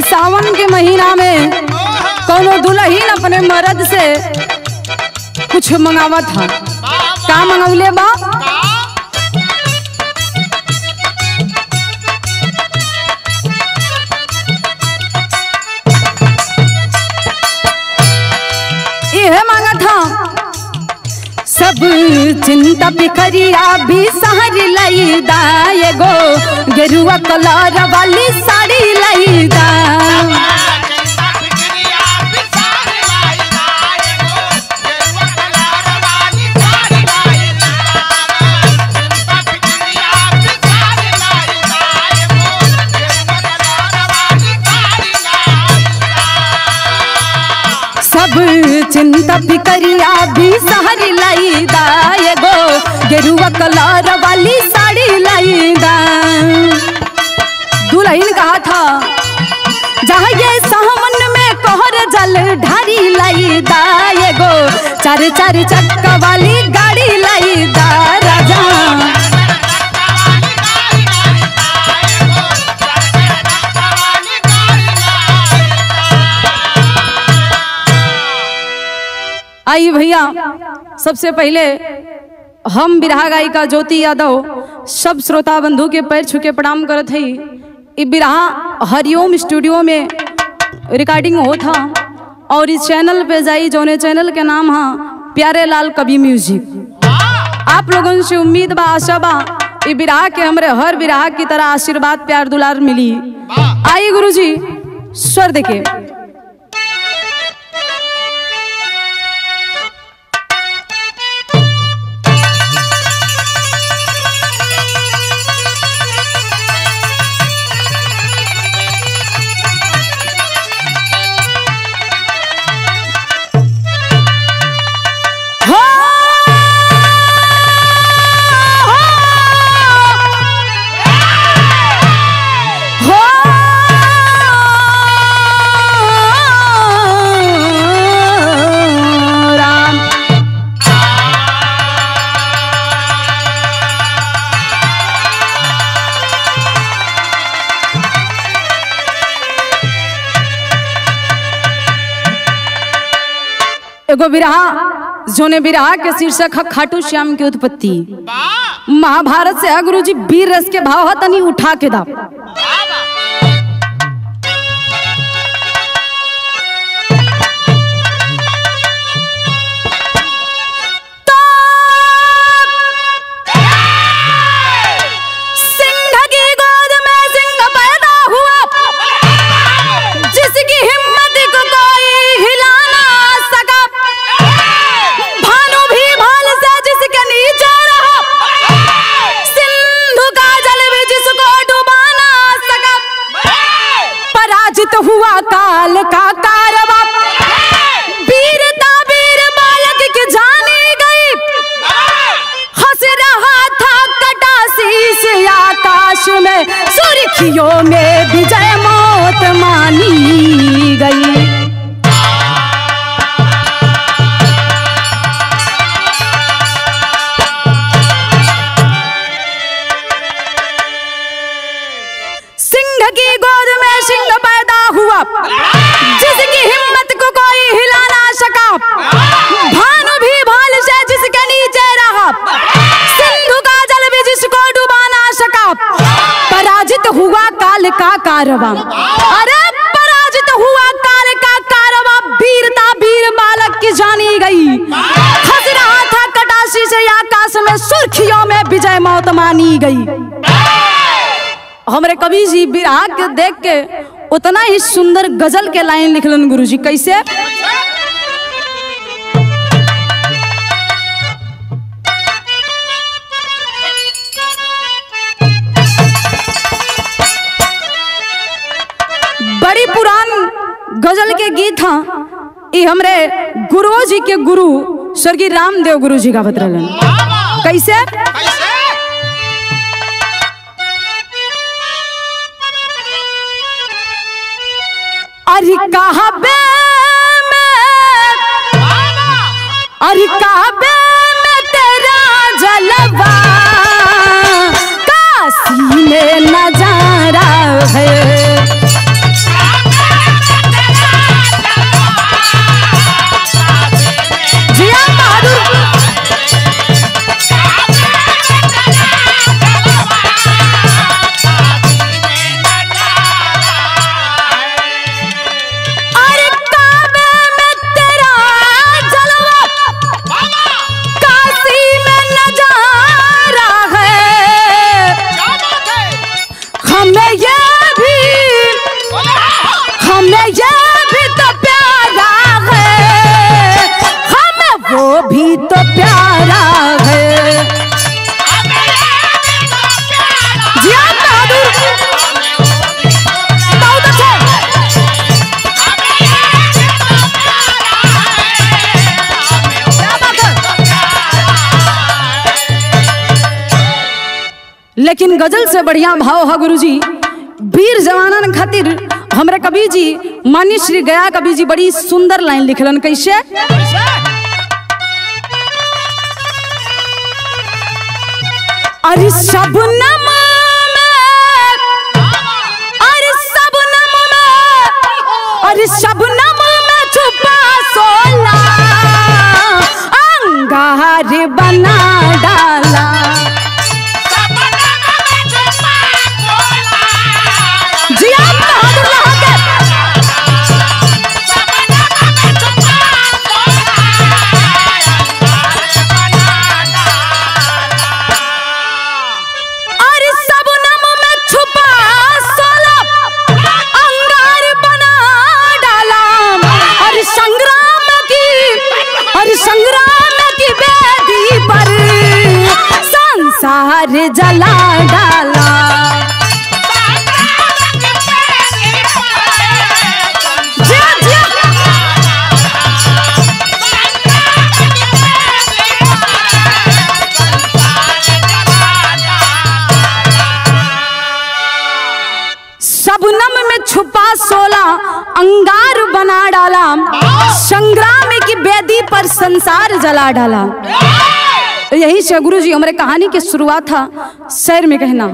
इस सावन के महीना में कोनो दुल्हन अपने मर्द से कुछ मंगावत था का मंगौले बा यह मांगा था सब चिंता पिकरिया भी सहर लई दाए गो गेरुआ कलर वाली साड़ी लई दा सब चिंता फिकरिया भी सहरी लाई दाए गो गेरुआ कलर वाली साड़ी लाई दा दुल्हन कहा था जहाँ ये सावन में कोहर जल ढारी लाई दाए गो चार चार चक्का वाली गाड़ी लाई दा राजा आई भैया सबसे पहले हम बिरहा गायिका ज्योति यादव सब श्रोता बंधु के पैर छू के प्रणाम करत हई इ बिरहा हरिओम स्टूडियो में रिकॉर्डिंग हो था और इस चैनल पे जाई जौने चैनल के नाम है प्यारे लाल कवि म्यूजिक आप लोगों से उम्मीद बा आशा बा इ बिरहा के हमरे हर बिरहा की तरह आशीर्वाद प्यार दुलार मिली आई गुरुजी स्वर देखे हो हो राम एगो बिरहा जोने बिरहा के शीर्षक है खाटू श्याम की उत्पत्ति महाभारत से है गुरुजी वीर रस के भाव है तनी उठा के दा सिंह की गोद में सिंह पैदा हुआ जिसकी हिम्मत को कोई हिला ना सका भानु भी भाल से जिसके नीचे रहा सिंधु का जल भी जिसको डुबा ना सका पराजित हुआ काल का कारवा वीरता वीर बालक की जानी गई हंस रहा था कटासी से आकाश में सुर्खियों में विजय मौत मानी गई सिंह की गोद में सिंह पैदा हुआ जिसकी हिम्मत को कोई हिला ना सका भानु भी भाल से जिसके नीचे रहा सिंधु का जल भी जिसको डुबा ना सका पराजित हुआ काल का कारवा अरे पराजित हुआ काल का कारवा वीरता वीर बालक की जानी गई हंस रहा था कटासी से आकाश में सुर्खियों में विजय मौत मानी गई हमरे कवि जी बिरहा के देख के उतना ही सुंदर गजल के लाइन लिखलन गुरुजी कैसे बड़ी पुरान गजल के गीत हा ई हमरे गुरु जी के गुरु स्वर्गीय रामदेव गुरु जी गावत रहलन कैसे अरे कहबे में अरे कहबे में तेरा जलवा काशी में नजारा है लेकिन गजल से बढ़िया भाव है गुरुजी वीर जवानन खातिर हमरे कवि जी मानी श्री गया कवि जी बड़ी सुंदर लाइन लिखलन कैसे अरे शबनम में अरे शबनम में अरे शबनम में छुपा सोला अंगार बना डाला जी आप बहादुर रहा के अरे शबनम में छुपा सोला अंगार बना डाला अरे संग्राम की अरे संग्राम की वेदी पर संसार जला डाला जिया जिया सबनम में छुपा सोला अंगार बना डाला संग्राम की बेदी पर संसार जला डाला यही से गुरु जी हमारे कहानी की शुरुआत था शहर में कहना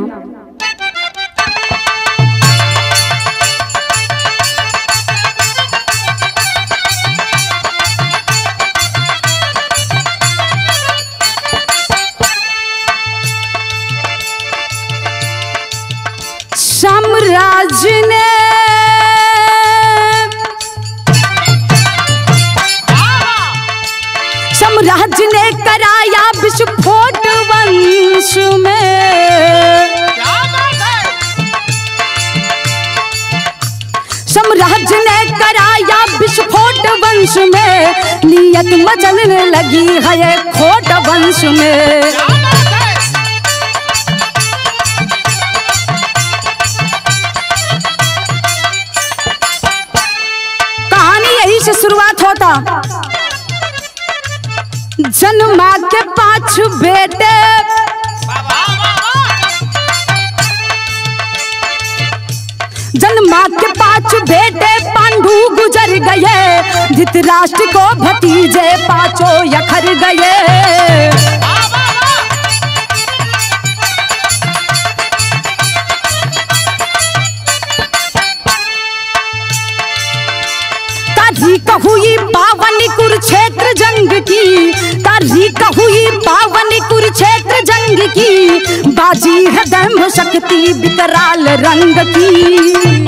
साम्राज्य ने साम्राज्य ने कराया विस्फोट वंश में साम्राज्य ने कराया विस्फोट वंश में नियत मचलने लगी है ये खोट वंश में कहानी यही से शुरुआत होता जन्मा के पांच बेटे जन्मा के पांच बेटे पांडु गुजर गए धृतराष्ट्र को भतीजे पांचों यखर गए तारीख हुई पावन कुरुक्षेत्र जंग की तारीख हुई पावन कुरुक्षेत्र जंग की बाजी है दम शक्ति विकराल रंग की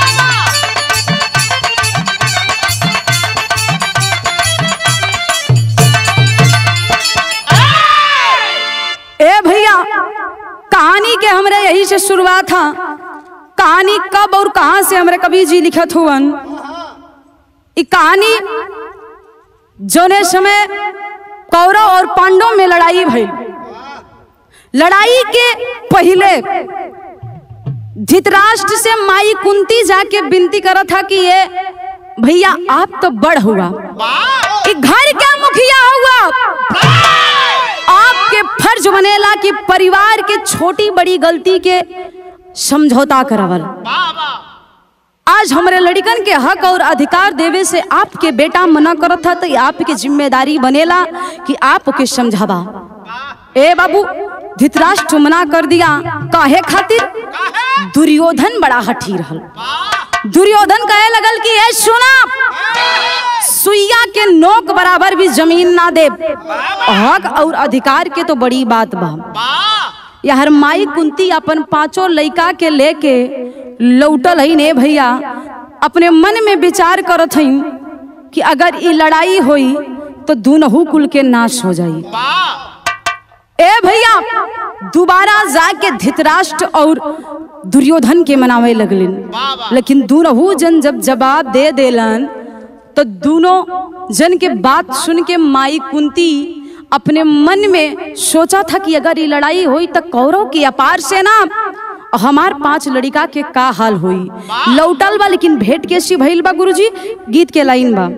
ए भैया कहानी के हमरे यही से शुरुआत था कहानी कब और कहां से हमरे कवि जी लिखत हुवन ई कहानी जोने समय कौरव और पांडव में लड़ाई भई लड़ाई के पहले धृतराष्ट्र से माई कुंती जाके विनती करा था कि ये भैया आप तो बड़ हुआ ई घर का मुखिया हुआ आपके फर्ज बनेला कि परिवार के छोटी बड़ी गलती के समझौता करावल आज हमारे लड़कन के हक और अधिकार देवे से आपके बेटा मना करत था तो ये आपकी जिम्मेदारी बनेला कि आपके समझावा ए बाबू धृतराष्ट्र मना कर दिया काहे खातिर दुर्योधन बड़ा हठी रहल दुर्योधन कहे लगल कि ए सुना सुइया के नोक बराबर भी जमीन ना दे हक और अधिकार के तो बड़ी बात बा यार माई कुंती अपन पांचों लइका के लेके लौटल है ने भैया अपने मन में विचार करत हई कि अगर ई लड़ाई होई तो दुनहु कुल के नाश हो जाई ए भैया दोबारा जाके धृतराष्ट्र और दुर्योधन के मनावे लगलिन लेकिन दोनों जन जब जवाब दे देलन तो दोनों जन के बात सुन के माई कुंती अपने मन में सोचा था कि अगर ये लड़ाई हुई तो कौरव की अपार सेना हमार पांच लड़िका के का हाल हुई लौटल बा लेकिन भेंट के सी भइल बा गुरुजी गीत के लाइन बा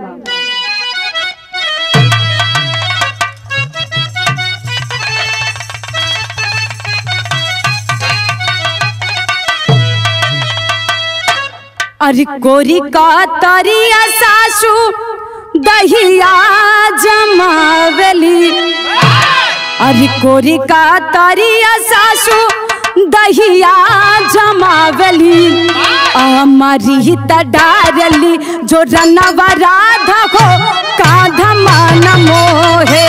अरे कोरी का तरिया सासू दहिया जमावेली अरे कोरी का तरिया सासू दहिया जमावेली अमरी त डारली जो रनवा राधा को काधा मन मोहे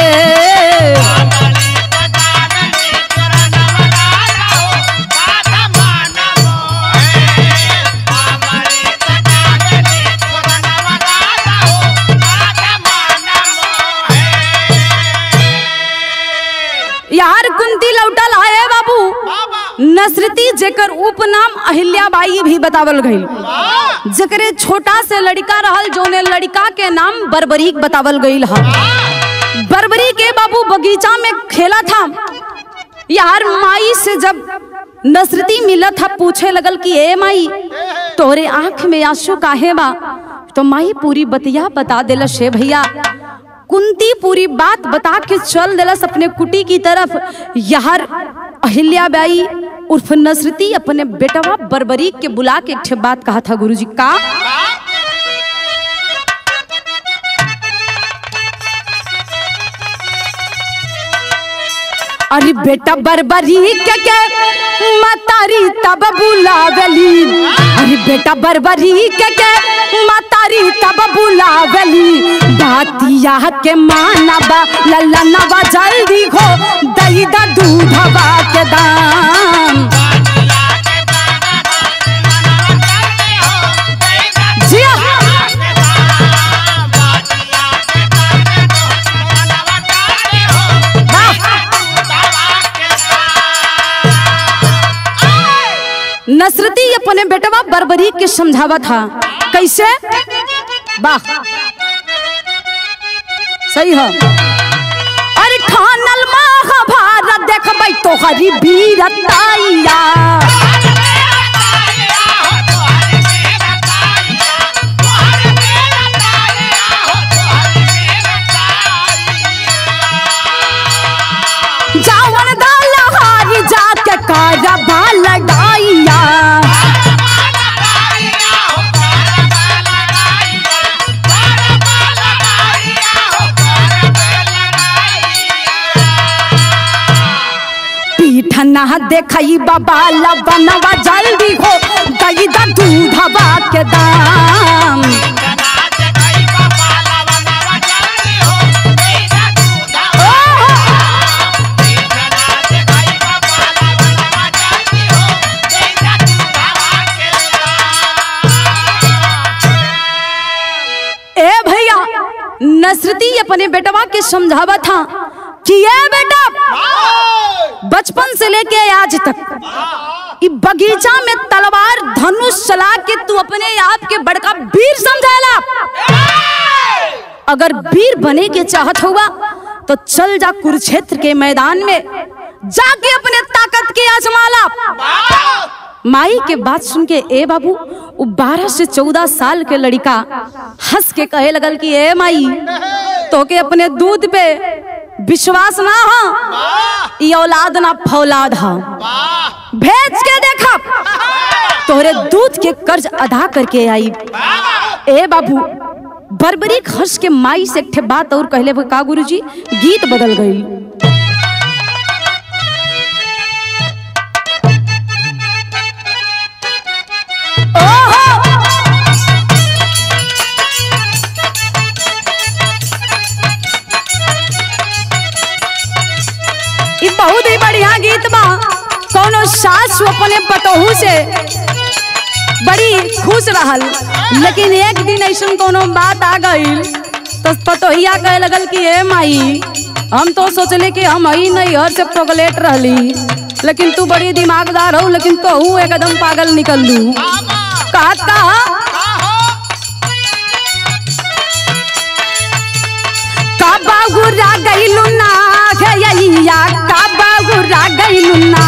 यार कुंती लौटल आए बाबू नसरती जेकर उपनाम अहिल्याबाई भी बतावल गई जकरे छोटा से लड़का रहल जोने लड़का के नाम बरबरीक बतावल गईल हा बरबरी के बाबू बगीचा में खेला था यार माई से जब नसरती मिला था पूछे लगल कि ए माई तोरे आंख में आंसू काहे बा तो माई पूरी बतिया बता देला शे भैया कुंती पूरी बात बता के चल दिलस अपने कुटी की तरफ यार अहिल्याबाई उर्फ नसरती अपने बेटवा बरबरीक के बुला के एक ठे बात कहा था गुरुजी का अरे बेटा बरबरी के के मतारी तब बुलावली अरे बेटा बरबरी के के मतारी तब बुलावली बातिया के मानबा ललनवा जल्दी हो दई दा दूधवा के दाम जिया नसरती अपने बेटवा बरबरी के समझावा था कैसे वाह सही है अरे खानल महाभारत देखबै तोहरी वीरताइया जावन दाला हारी जाके कारबा लगाइया पीठ ना देखई बाबा बनवा जल्दी हो दई दा दूधवा के दाम ए भैया नसरती अपने बेटवा के समझावा था कि ये बेटा बचपन से लेके आज तक इ बगीचा में तलवार धनुष चला के तू अपने आप के बड़का वीर समझाला अगर वीर बने के चाहत हुआ तो चल जा कुरुक्षेत्र के मैदान में जाके अपने ताकत के आजमाला माई के बात सुन के ए बाबू वो बारह से चौदह साल के लड़का हंस के कहे लगल कि ए माई तो के अपने दूध पे विश्वास ना हो ये औलाद ना फौलाद हो भेज के देखा तोहरे दूध के कर्ज अदा करके आई ए बाबू बरबरी हंस के माई से एक ठे बात और कहले का गुरुजी गीत बदल गई ई बहुत ही बढ़िया गीत बा कोनो सास अपने पतोहू से बड़ी खुश रहल लेकिन एक दिन ऐसा कोनो बात आ गई तो पतोहिया कहे लगल कि ए माई हम तो सोचले कि हम ही नहीं हर से प्रोगलेट रहली लेकिन तू बड़ी दिमागदार हो लेकिन तो हूँ एकदम पागल निकल लू कहा कहा काबा गुरा गईलू ना गैया काबा गुरा गईलू ना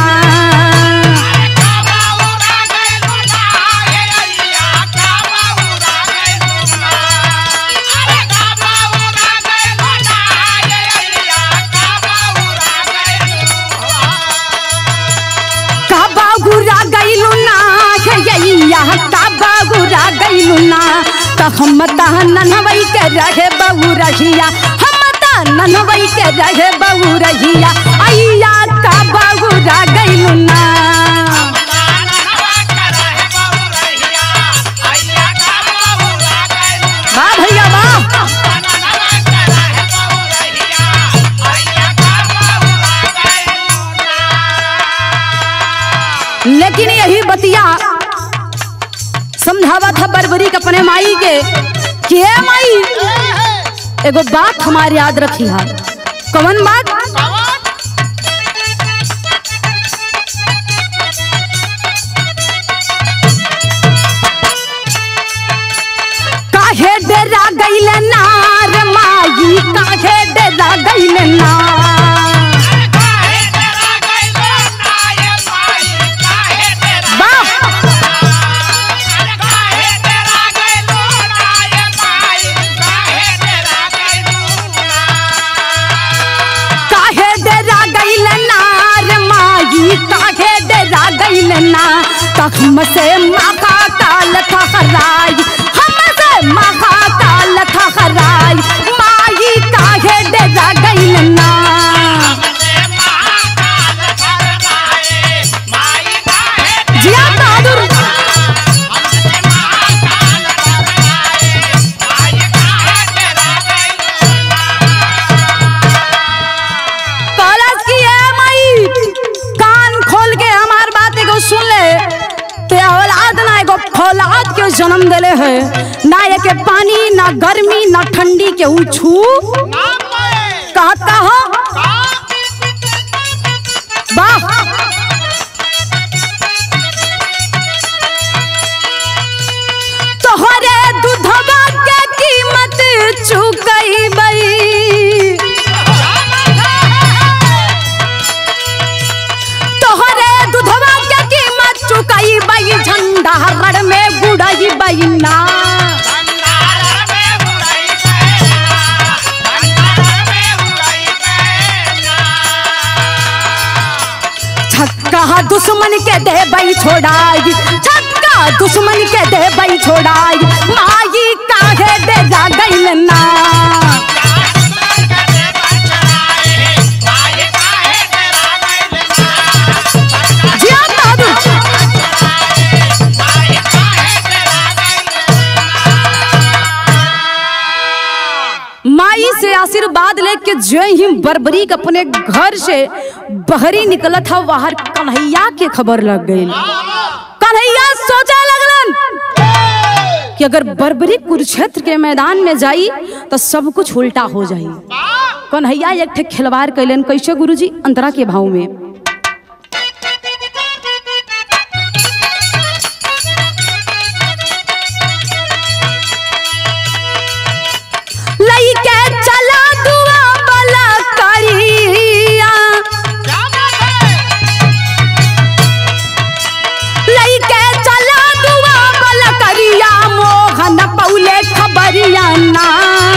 काबा गुरा गईलू ना गैया काबा बहुरा गईलू ना तो हम तह ननवई के रहे बहु रहिया हम तह ननवई के रहे बहु रहिया अइया का बहुरा गईलू ना वाह भैया वाह लेकिन यही बतिया समझावा था बरबरी के अपने माई के कि हे माई एगो बात हमारे याद रखी है कवन बात काहे डेरा गईल नार माई काहे डेरा गईल ना काहे डेरा गईल नार माई काहे डेरा गईल ना तक से माखा काल थहराई हम से माखा काल थहराई माई काहे डेरा गईल ना जिया बहादुर कॉलेज की है माई कान खोल के हमार बात एगो सुन ले ते औलाद ना एगो फौलाद के जन्म देले है ना एके पानी ना गर्मी ना ठंडी के ऊ छू कहता हो वाह तोहरे दूधवा के कीमत चुकई बई तोहरे दूधवा के कीमत चुकई बई झंडा रड़ में गुड़ई बई ना छक्का दुश्मन के दे बई छोड़ाई छक्का दुश्मन के दे बई छोड़ाई माई काहे दे जा गईल ना जिया बहादुर माई से आशीर्वाद लेके जय ही बरबरी के अपने घर से बहरी निकलत था बाहर कन्हैया के खबर लग गई कन्हैया सोचा लगलन कि अगर बरबरी कुरुक्षेत्र के मैदान में जाई तो सब कुछ उल्टा हो जाई कन्हैया एक ठे खिलवाड़ कैलन कैसे गुरुजी अंतरा के भाव में लइके चला दुआ बला करिया लइके चला दुआ बला करिया मोहन पौले खबरिया ना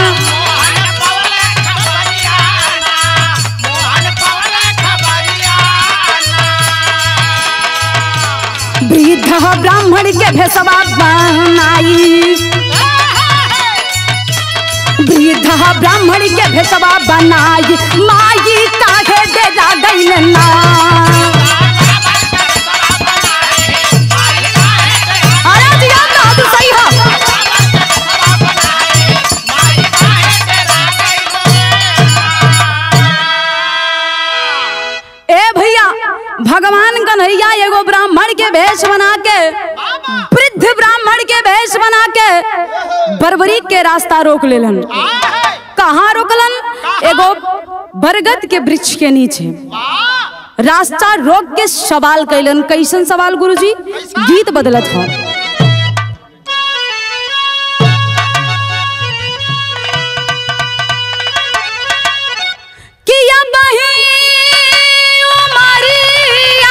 वृद्ध ब्राह्मण के भेसवा बनाई वृद्ध ब्राह्मण के भेसवा बनाई माई काहे डेरा गईल ना अरे दिया बहादुर सही है ए भैया भगवान कन्हैया एगो ब्राह्मण के भेष बना के वृद्ध ब्राह्मण के भेष बना के बरबरी के रास्ता रोक लेलन कहाँ रोकलन एगो बरगद के वृक्ष के नीचे रास्ता रोक के सवाल कैलन कैसन सवाल गुरुजी गीत बदलत हो किया बही उमरिया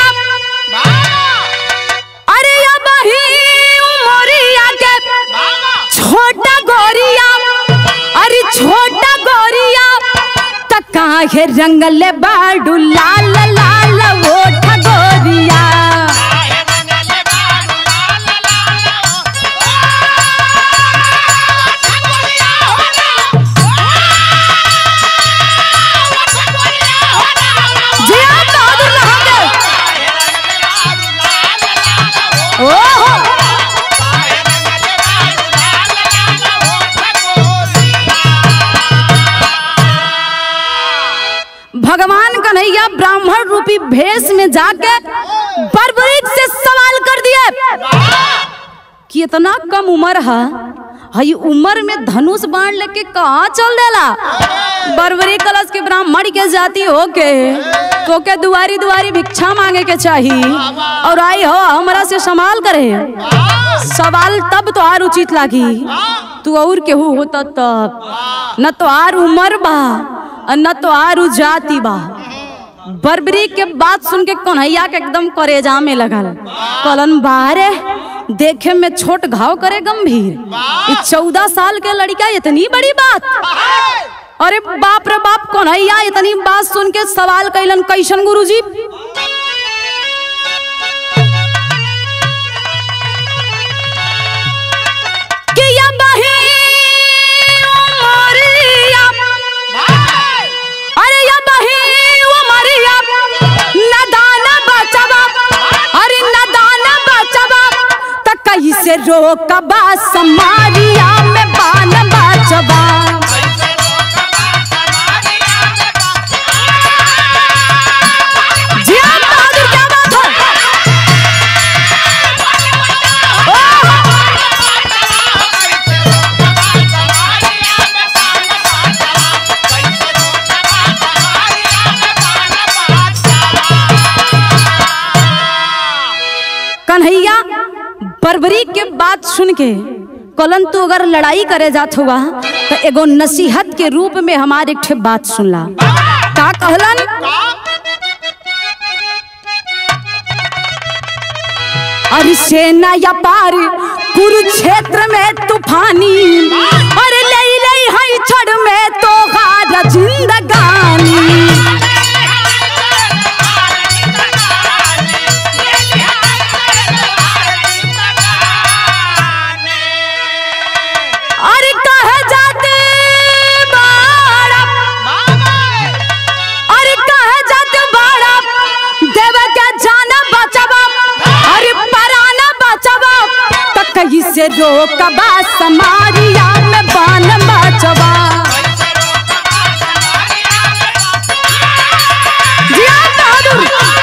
अरे या बही उमरिया के छोटा गोरिया अरे छोटा गोरिया त काहे रंगले बाडू लाल लाल ओठ गोरिया रूपी भेष में जाके बर्बरीक से सवाल कर दिए कि इतना कम उम्र है हई उम्र में धनुष बाण लेके कहाँ चल देला बर्बरी कलश के ब्राह्मण के जाति होके तो के दुआरी दुआरी भिक्षा मांगे के चाहिए और आई हो हमरा से संभाल करे सवाल तब तो आर उचित लागी तू और केहू होता तब न तो आर उम्र बा और न तो आर जाति बा बर्बरी के बात सुन के कन्हैया के एकदम करेजा में लगल कलन बारे देखे में छोट घाव करे गंभीर चौदह साल के लड़का इतनी बड़ी बात अरे बाप रे बाप कन्हैया इतनी बात सुन के सवाल कैलन कैसन गुरुजी कि या बही उमरिया अरे या बही उमरिया नदान बचबा अरे नदान बचबा त कैसे रोकबा समारिया में बान बचबा जिया बहादुर क्या बात है कन्हैया बर्बरी के बात सुन के कलन तू अगर लड़ाई करे जात हुआ तो एगो नसीहत के रूप में हमारे एक ठे बात सुनला का कहलन अरे सेना या पार कुरुक्षेत्र में तूफानी अरे ले ले हई छड़ में तो हारा जिंदगानी अरे कहे जाते बाड़ा अरे कहे जाते बाड़ा देव के जाना बचबा अरे पराना बचबा तो कहीं से रोकबा समारिया में बान बचबा जिया बहादुर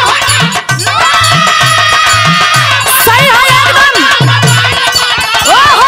सही है एकदम ओहो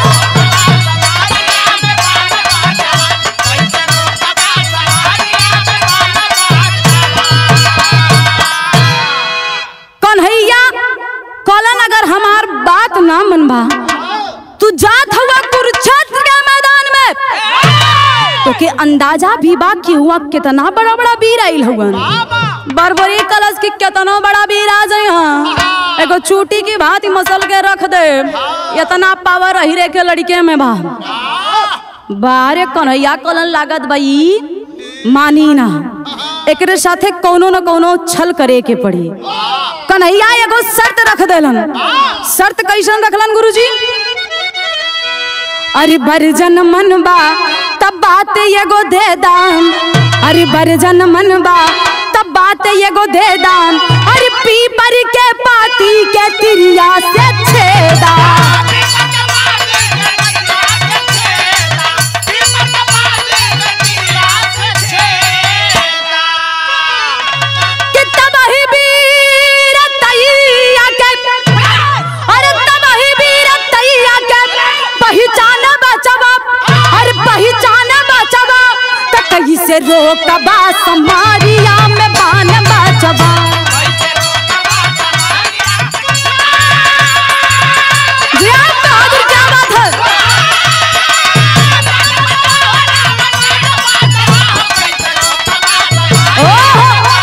कन्हैया कलन अगर हमार बात ना मनबा तू जात हुआ कुरुक्षेत्र के मैदान में तो के अंदाजा भी बा कि हुआ कितना बड़ा बड़ा वीर आइल हुवन बरबरी कलश की कितना बड़ा वीर आ जाए हाँ एगो चूटी की भांति मसल के रख दे इतना पावर अहिरे के लड़के में बा बारे कन्हैया कलन लागत बई मानी ना एकरे साथे कोनो न कोनो छल करे के पड़ी कन्हैया एगो शर्त रख देलन शर्त कैसन रखलन गुरुजी अरे बरजन मनबा तब बात एगो दे दान अरे बरजन मनबा तब बात एगो दे दान अरे पीपर के पाती के तिरिया से छेदा कि तब ही वीर तैया के अरे तब ही वीर तैया के पहचान बचबा अरे पहचान बचबा त कहीं से रोकबा समारिया में बान बचबा जिया बहादुर क्या बात है ओहो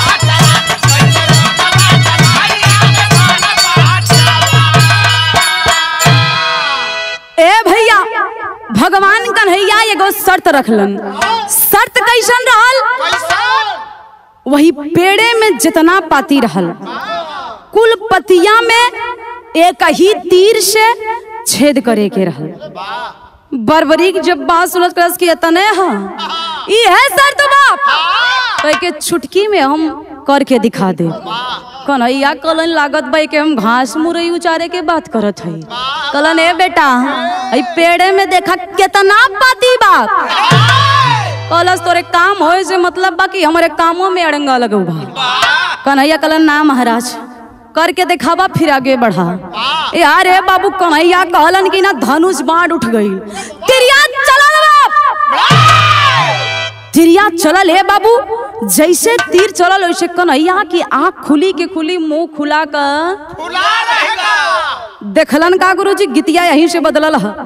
ए भैया भगवान कन्हैया एगो शर्त रखलन शर्त कैसन रहल वही पेड़े में जितना पाती रहल कुल पतिया में एक ही तीर से छेद करे के रहल बर्बरीक जब बात सुनत करस कि इतने हाँ ई है शर्त बाप तो के छुटकी में हम करके दिखा दे कन्हैया कलन लागत बाई के हम घास मुरई उचारे के बात करत हई कलन ए बेटा ई पेड़े में देखा कितना पाती बात कलस तोरे काम होए से मतलब बा कि हमारे कामों में अड़ंगा लगौ बा कन्हैया कलन ना महाराज करके दिखावा फिर आगे बढ़ा यार रे बाबू कन्हैया कहलन कि ना धनुष बाण उठ गई तिरिया चलल बाप तिरिया चलल है बाबू जैसे तीर चलल वैसे कन्हैया की आंख खुली के खुली मुंह खुला कर खुला रहेगा देखलन का गुरुजी गीतिया यहीं से बदलल है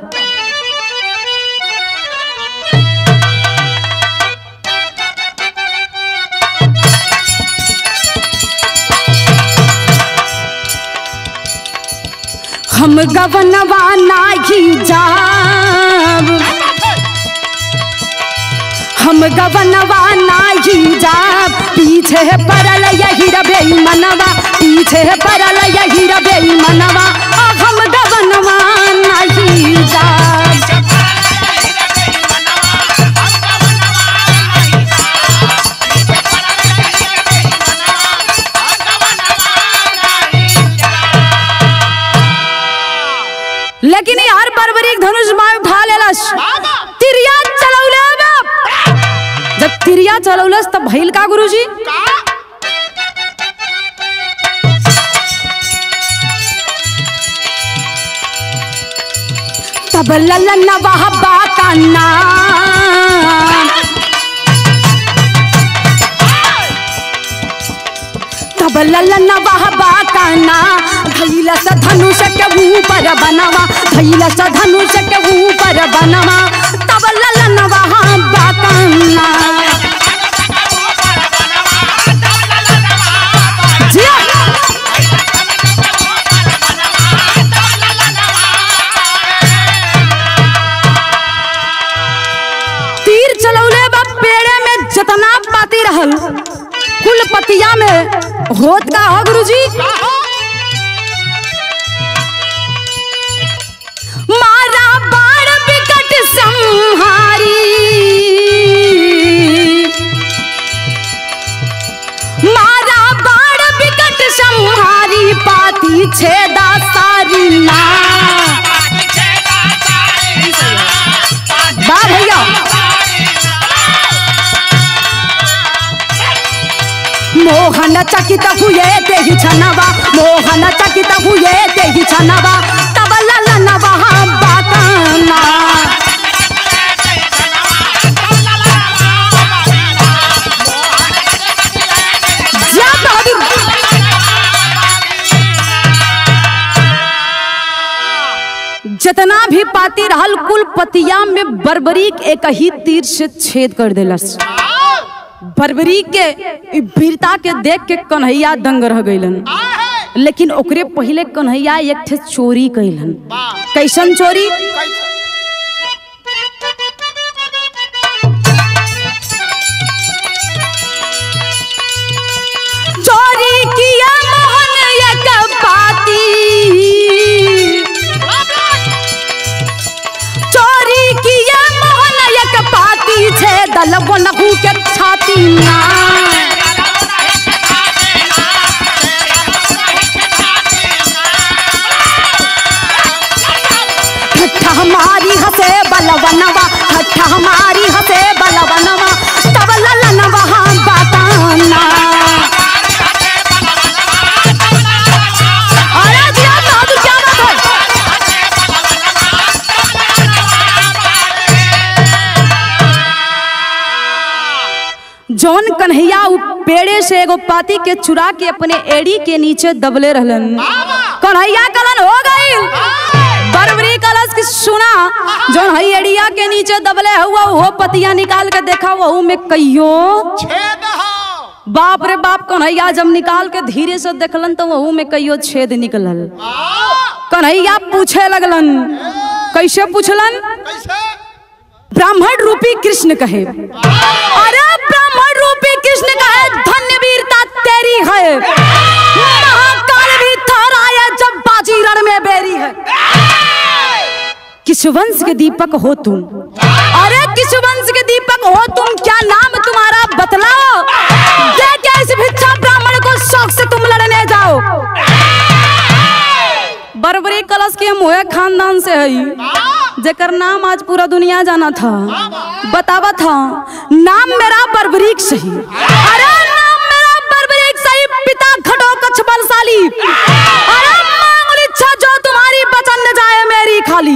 हम गवनवा नाही जाब हम गवनवा नाही जाब पीछे पड़ल यही रबे मनवा पीछे पड़ल यही रबे मनवा आ हम गवनवा नाही जाब लेकिन यार बर्बरीक धनुष मार उठा लेलस तिरिया चलौले बाप जब तिरिया चलौलस तब भइल का गुरुजी तब ललन वहबा का नाम तब ललन वहबा का ना धैल स धनुष के ऊपर बनवा धैल स धनुष के ऊपर बनवा तब ललन वहबा का ना जिया तीर चलौले बा पेड़े में जतना पाती रहल कुल पतिया में होत का हो गुरुजी मारा बाण विकट संहारी मारा बाण विकट संहारी पाती छेदा सारी ना बा भैया मोहन चकित हुए तेहि छनवा मोहन चकित हुए तेहि छनवा तब ललनवा बाताना जा बहादुर जितना भी पाती रहल कुल पतिया में बर्बरीक एक ही तीर से छेद कर देलस बर्बरी के ई वीरता के देख के कन्हैया दंग रह गईलन लेकिन ओकरे पहले कन्हैया एक ठे चोरी कैलन कैसन चोरी चोरी किया मोहन एक पाती चोरी किया मोहन एक पाती छे दल बनहु के छाती ना ठट्ठा हमारी हसे बलवनवा ठट्ठा हमारी हसे बलवनवा तब ललनवा बाताना अरे जिया बहादुर क्या बात है जौन कन्हैया उ पेड़े से एगो पाती के चुरा के अपने एड़ी के नीचे दबले रहलन कन्हैया कलन हो गई बरबरी कलश की सुना जौन हई एड़िया के नीचे दबले हुआ वो पतिया निकाल के देखा वहू में कहियो छेद हो बाप रे बाप कन्हैया जब निकाल के धीरे से देखलन तो वहू में कहियो छेद निकलल कन्हैया पूछे लगलन कैसे पूछलन कैसे ब्राह्मण रूपी कृष्ण कहे अरे ब्राह्मण रूपी कृष्ण कहे धन्य वीरता तेरी है महाकाल भी थराया जब बाजी रण में बेरी है किस वंश के दीपक हो तुम अरे किस वंश के दीपक हो तुम क्या नाम तुम्हारा बतलाओ दे क्या इस भिक्षा ब्राह्मण को शौक से तुम लड़ने जाओ बरबरी कलश के मोहे खानदान से है जेकर नाम आज पूरा दुनिया जाना था बतावा था नाम मेरा बर्बरीक सही अरे नाम मेरा बर्बरीक सही खाली अरे मांगल इच्छा जो तुम्हारी बचन न जाए मेरी खाली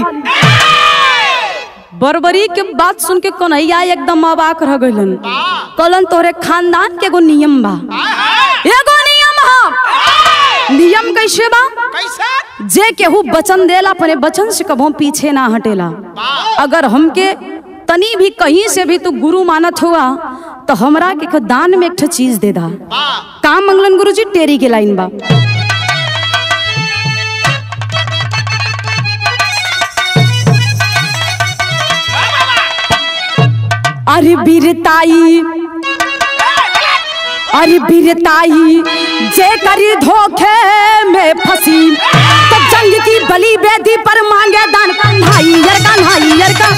बरबरी के बात सुन के कन्हैया एकदम अबाक रह गइलन कलन तोरे खानदान के एगो नियम बा एगो नियम हा नियम कैसे बा कैसे जे केहू वचन देला अपने वचन से कभो पीछे ना हटेला अगर हमके तनी भी कहीं से भी तू गुरु मानत हुआ तो हमरा के एक दान में एक ठो चीज दे दा वाह काम मंगलन गुरु जी टेरी के लाइन बा अरे बीरताई अरे बीरताई जे करी धोखे में फंसी तो जंग की बलि बेदी पर मांगे दान कन्हाई यार कन्हाई यार का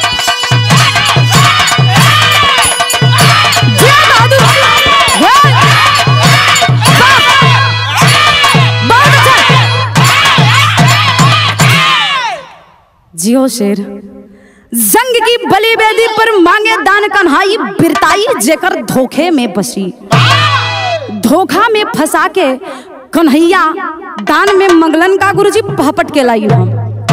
जय बहादुर जय। वाह। बहुत अच्छा जियो शेर जंग की बलि बेदी पर मांगे दान कन्हाई बिरताई जेकर धोखे में बसी धोखा में फंसा के कन्हैया दान में मंगलन का गुरुजी पहपट के लाई हम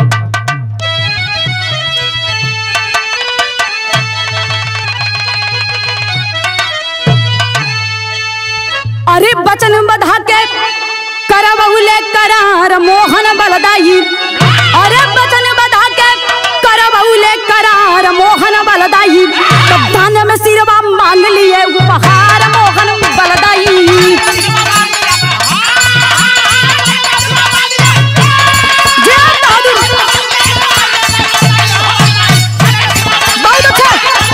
अरे बचन बधा के करबहुले करार मोहन बलदाई अरे बचन बधा के करबहुले करार मोहन बलदाई तब दान में सिरवा मांग लिए उपहार मोहन बलदाई जय बहादुर बहुत अच्छा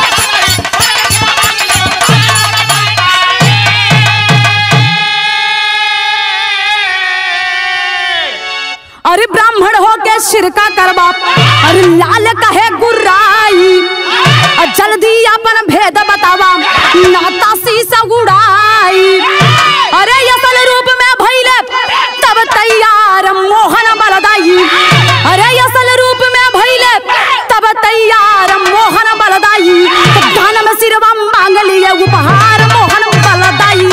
अरे ब्राह्मण हो के सिरका करबा अरे लाल कहे गुर्राई और जल्दी अपन भेद बतावा नाता शीसा उड़ाई अरे असल रूप में भइले तब तैयार मोहन बलदाई अरे असल रूप में भइले तब तैयार मोहन बलदाई तब दान में सिरवा मांग लिए उपहार मोहन बलदाई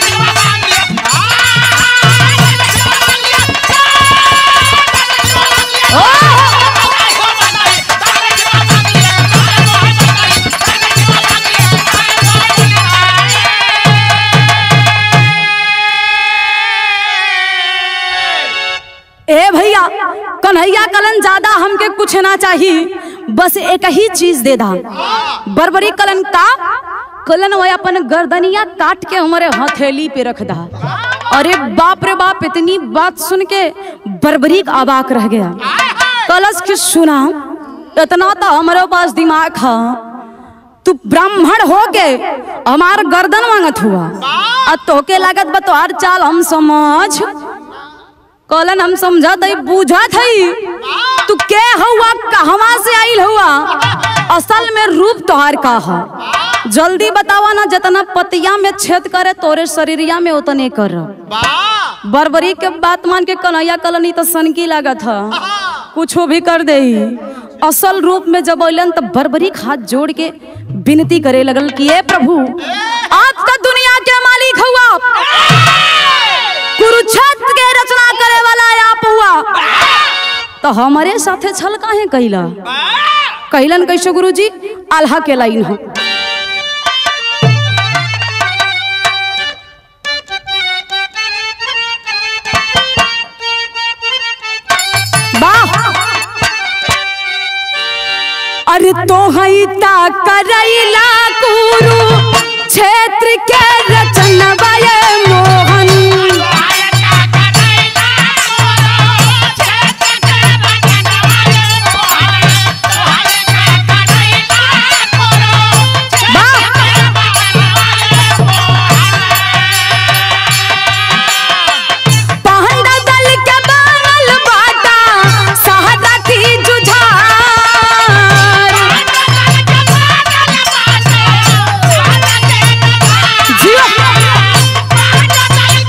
ए भैया कन्हैया कलन ज्यादा हमके कुछ ना चाहिए बस एक ही चीज दे दा बरबरी कलन का कलन वह अपन गर्दनिया काट के हमारे हथेली पे रख दा अरे बाप रे बाप इतनी बात सुन के बरबरी का अबाक रह गया कलश के सुना इतना तो हमारे पास दिमाग है तू ब्राह्मण हो के हमार गर्दन मांगत हुआ आ तोके लागत बा तोहार चाल हम समझ कलन हम समझत हई बूझत हई तू के हुआ कहवा से आइल हुआ असल में रूप तोहार का है जल्दी बतावा ना जितना पतिया में छेद करे तोरे शरीरिया में उतने कर वाह बरबरी के बात मान के कन्हैया कलनी तो सनकी लागत है कुछो भी कर दे असल रूप में जब अलन तब बरबरी हाथ जोड़ के विनती करे लगल कि ए प्रभु आप तो दुनिया के मालिक हुआ कुरुक्षेत्र के रचना करे वाला आप हुआ तो हमारे साथे छल काहे कैला कैलन कैसे गुरुजी आल्हा के लाइन हो वाह अरे तो हई ता करैला कुरु क्षेत्र के रचनवा ये मोहन पहंदा दल के बावल बाटा सहदा की जुझार जियो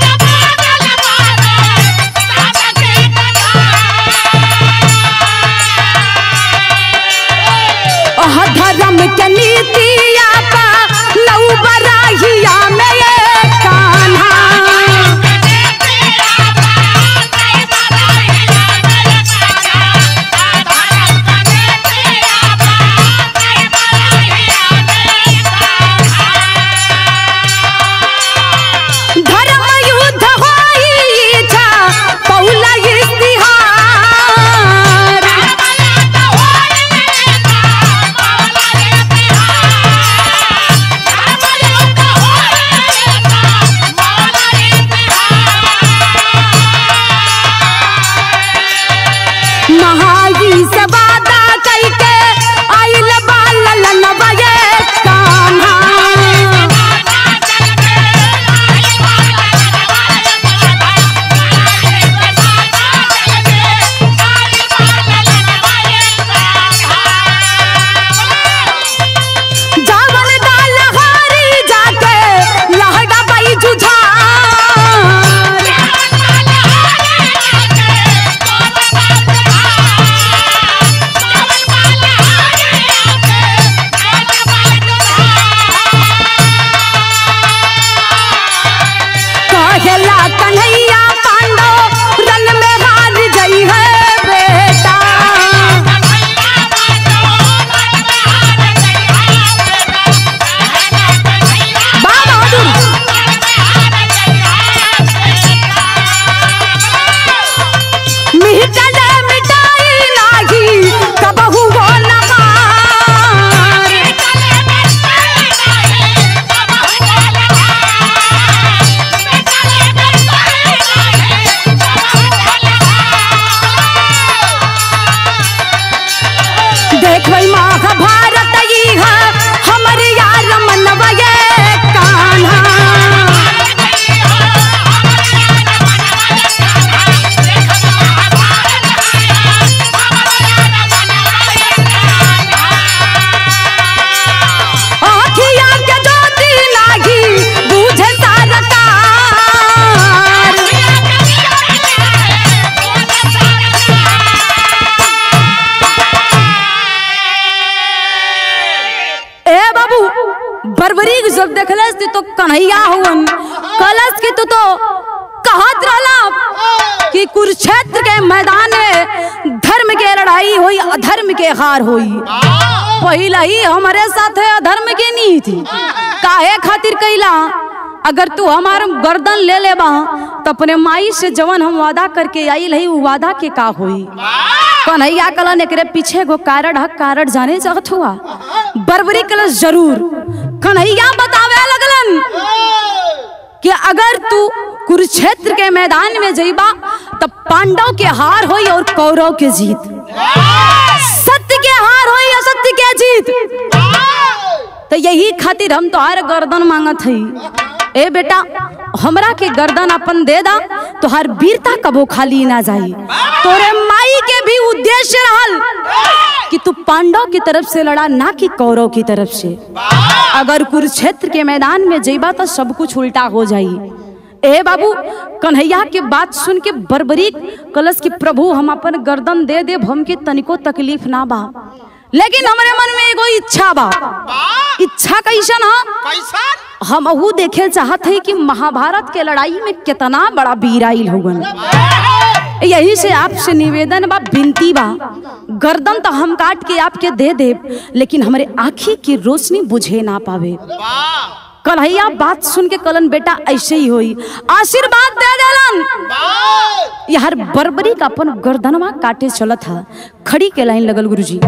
जब देखलस ती तो कन्हैया हुवन कलस की तू तो कहत रहला कि कुरुक्षेत्र के मैदान में धर्म के लड़ाई हुई अधर्म के हार हुई पहिला ही हमारे साथ है अधर्म के नीति काहे खातिर कैला अगर तू हमार गर्दन ले ले बा तो अपने माई से जवन हम वादा करके आई रही उ वादा के का हुई कन्हैया कलन एकरे पीछे गो कारण हक कारण जाने चाहत हुआ बर्बरी कलश जरूर कन्हैया बतावे लगलन कि अगर तू कुरुक्षेत्र के मैदान में जइबा तब पांडव के हार होई और कौरव के जीत सत्य के हार होई असत्य के जीत तो यही खातिर हम तोहार गर्दन मांगत हई ए बेटा हमरा के गर्दन अपन दे दा तोहार वीरता कबो खाली ना जाई तोरे माई के भी उद्देश्य रहल कि तू पांडव की तरफ से लड़ा ना कि कौरव की तरफ से अगर कुरुक्षेत्र के मैदान में जइबा तो सब कुछ उल्टा हो जाई ए बाबू कन्हैया के बात सुन के बर्बरी कलश की प्रभु हम अपन गर्दन दे दे हमके तनिको तकलीफ ना बा लेकिन हमरे मन में एगो इच्छा बा इच्छा कैसन हा कैसन हम अहू देखे चाहत है कि महाभारत के लड़ाई में कितना बड़ा वीर आइल होगन यही से आपसे निवेदन बा विनती बा गर्दन तो हम काट के आपके दे दे लेकिन हमारे आँखी की रोशनी बुझे ना पावे वाह कन्हैया बात सुन के कलन बेटा ऐसे ही होई आशीर्वाद दे देलन वाह यार बर्बरी का अपन गर्दनवा काटे चलत था खड़ी के लाइन लगल गुरुजी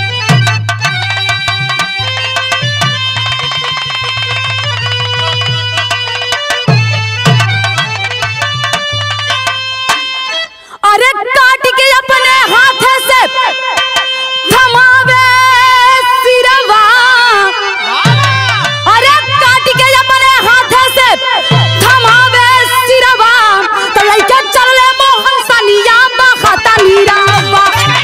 अरे काट के अपने हाथ से थमावे सिरवा अरे काट के अपने हाथ से थमावे सिरवा तो लइका चलले मोहन सनिया बखता नीरावा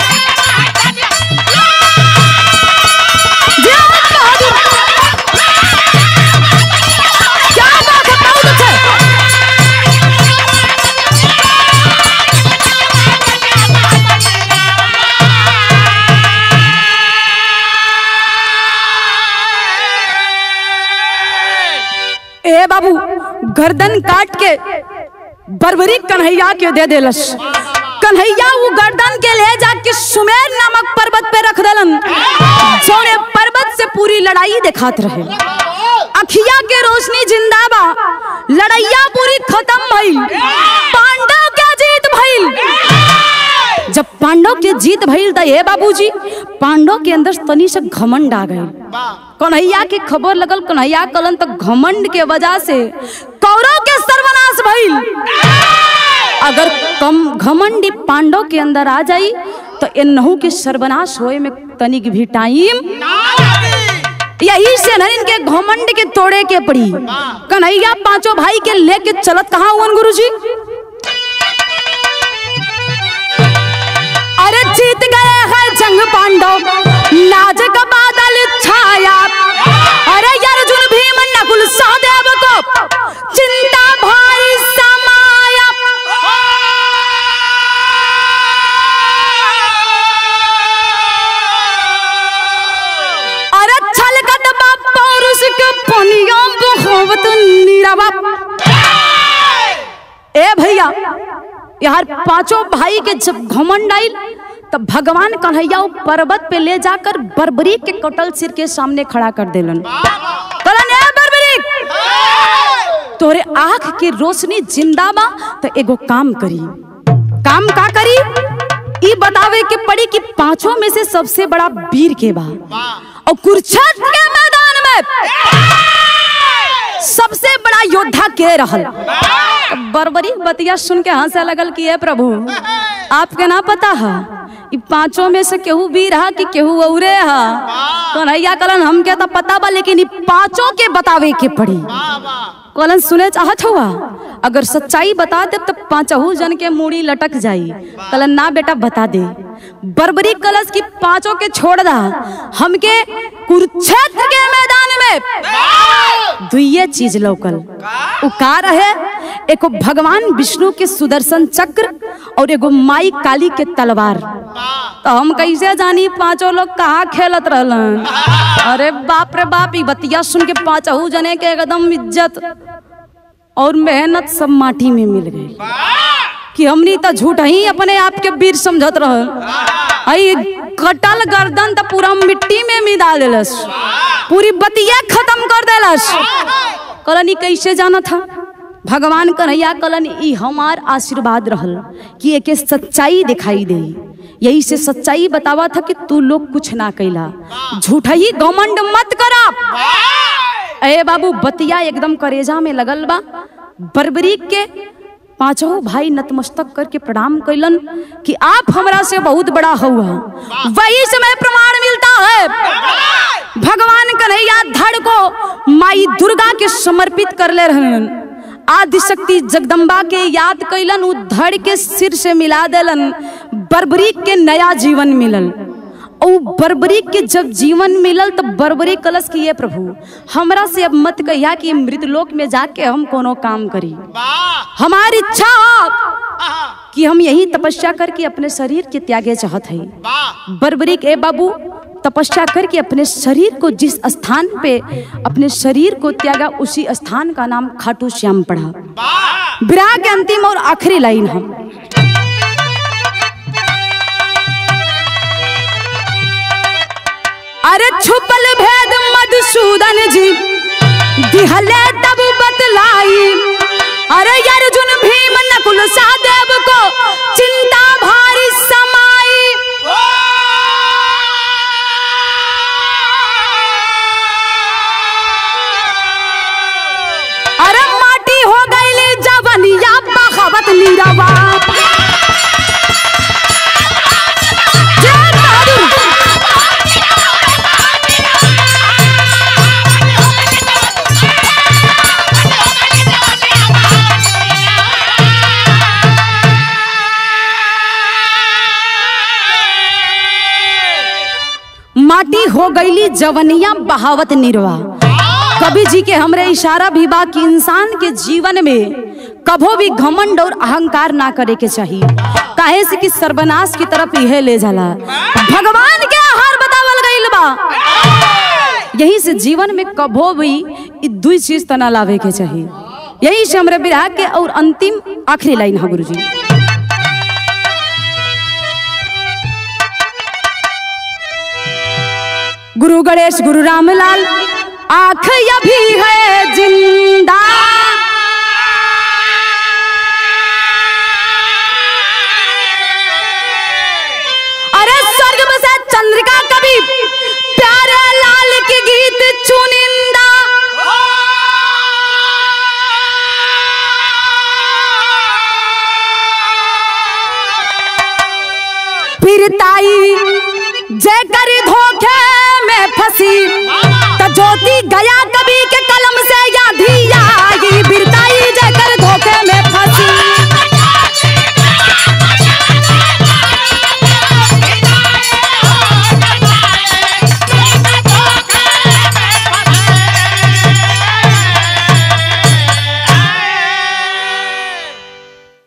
जय बहादुर क्या बात है बहुत अच्छे ए बाबू गर्दन काट के बर्बरी कन्हैया के दे देलस कन्हैया वो गर्दन के ले जाके सुमेर नामक पर्वत पे रख देलन जोने पर्वत से पूरी लड़ाई दिखात रहे अखिया के रोशनी जिंदाबा लड़ैया पूरी खत्म भइल पांडव के जीत भइल जब पांडव के जीत भइल त हे बाबूजी पांडव के अंदर तनी से घमंड आ गए कन्हैया की खबर लगल कन्हैया कलन तो घमंड के वजह से कौरव के सर्वनाश भइल अगर कम घमंडी पांडव के अंदर आ जाई तो एनहू के सर्वनाश होए में तनिक भी टाइम यही से न इनके घमंड के तोड़े के पड़ी कन्हैया पांचों भाई के लेके चलत कहाँ हुआ गुरुजी अरे जीत गए हैं जंग पांडव लाज का बादल छाया अरे अर्जुन भीम नकुल सहदेव को चिंता भारी समाया अरे छलकत बा पौरुष के पनिया बहोवत नीरवा ए भैया यार पांचों भाई के जब घमंड आइल तब भगवान कन्हैया वो पर्वत पे ले जाकर बर्बरी के कटल सिर के सामने खड़ा कर देलन कहलन ए बर्बरी तोरे आंख की रोशनी जिंदा बा तो एगो काम करी काम का करी ई बतावे के पड़ी कि पांचों में से सबसे बड़ा वीर के बा और कुरुक्षेत्र के मैदान में सबसे बड़ा योद्धा के रहल बरबरी बतिया सुन के हंसे लगल कि ए प्रभु आपके ना पता है ई पांचों में से केहू वीर हा कि केहू औरे हा कन्हैया कलन हमके तो पता बा लेकिन ई पांचों के बतावे के पड़ी कलन सुने चाहत हुआ अगर सच्चाई बता दे तो पांचहू जन के मूड़ी लटक जाई कलन ना बेटा बता दे बर्बरी कलश की पांचों के छोड़ दा हमके कुरुक्षेत्र के मैदान में दुइये चीज लौकल उ का रहे एगो भगवान विष्णु के सुदर्शन चक्र और एगो माई काली के तलवार तो हम कैसे जानी पांचों लोग कहाँ खेलत रहलन अरे बाप रे बाप ई बतिया सुन के पांचहू जने के एकदम इज्जत और मेहनत सब माटी में मिल गई कि हमनी तो झूठ ही अपने आप के वीर समझत रहल आई कटल गर्दन तो पूरा मिट्टी में मिला देलस पूरी बतिया खत्म कर देलस कलनी कैसे जाना था भगवान कन्हैया कलन ई हमार आशीर्वाद रहल कि एके सच्चाई दिखाई दे यही से सच्चाई बतावा था कि तू लोग कुछ ना कैला झूठ ही घमंड मत करा अरे बाबू बतिया एकदम करेजा में लगल बा बर्बरीक के पांचों भाई नतमस्तक करके प्रणाम कैलन कि आप हमरा से बहुत बड़ा हुआ वही समय प्रमाण मिलता है भगवान कन्हैया धड़ को माई दुर्गा के समर्पित कर ले रहन आदि शक्ति जगदम्बा के याद कैलन उ धड़ के सिर से मिला देलन बर्बरीक के नया जीवन मिलल और बर्बरी के जब जीवन मिलल तो बर्बरी कलश की ये प्रभु हमरा से अब मत कहिया कि मृत लोक में जाके हम कोनो काम करी वाह हमारी इच्छा हो आहा, कि हम यही तपस्या करके अपने शरीर के त्यागे चाहत है वाह बर्बरी के बाबू तपस्या करके अपने शरीर को जिस स्थान पे अपने शरीर को त्यागा उसी स्थान का नाम खाटू श्याम पड़ा वाह विराह के अंतिम और आखिरी लाइन हम अरे छुपल भेद मधुसूदन जी दिहले तब बतलाई अरे अर्जुन भीम नकुल सहदेव को चिंता भारी समाई अरे माटी हो गईली जवनिया बखावत नीरवा जय बहादुर माटी हो गईली जवनिया बहावत निर्वा कवि जी के हमरे इशारा भी बा कि इंसान के जीवन में कभो भी घमंड और अहंकार ना करे के चाहिए काहे से कि सर्वनाश की तरफ यह ले जाला भगवान के आहार बतावल गईल बा यही से जीवन में कभो भी इ दुई चीज तना लावे के चाहिए यही से हमरे विराह के और अंतिम आखिरी लाइन है गुरुजी गुरु गणेश गुरु रामलाल आंख अभी है जिंदा अरे स्वर्ग बसा चंद्रिका कवि प्यारे लाल के गीत चुनिंदा फिर ताई जय करी धोखे में फंसी तो ज्योति गया कभी के